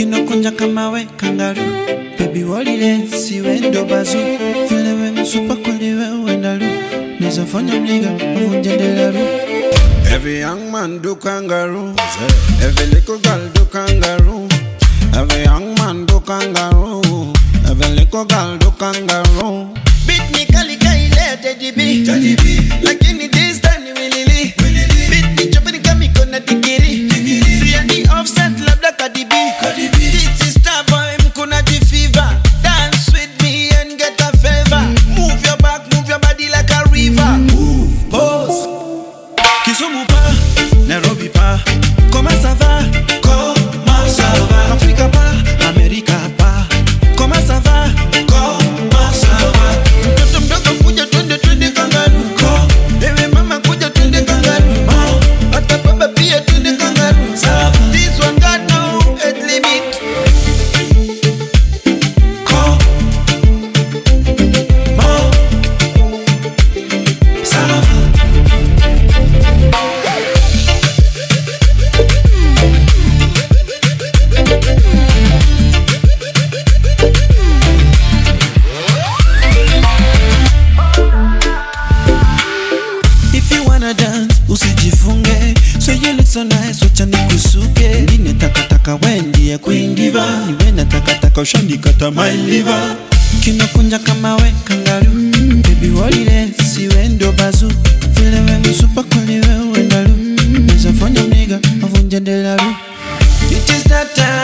kinokunja kama we kangaru bebi walile siwe ndo bazu vile we msupa kweli we uendalu nizafanya mliga uvunje delaru Every young man do kangaroo. Every little girl do kangaroo. Every young man do kangaroo. Every little girl do kangaroo. Beat me kali kaile Teddy B Lakini this time ni wilili Beat me chopeni kama iko na digiri Siya ni offset labda Cardi B This is star boy mkuna jifiva Dance with me and get a favor Move your back, move your body like a river Move, pose Kisumu pa, Nairobi pa Comment ça va? Comment ça va? Africa pa, America pa Comment ça va? Comment ça va? Mtoto mdogo kuja twende twende kangaru Ewe mama kuja twende kangaru Hata baba pia twende kangaru This one got no age limit If you wanna dance, usijifunge So you look so nice, wacha nikusuke Ndine takataka we ndiye queen diva Niwe na takataka ushanikata my liver Kinakunja kama we kangaru Baby walile, siwe ndo bazu Vile we msupa kweli we uendalu Nizafanya mniga, avunje delaru It is that time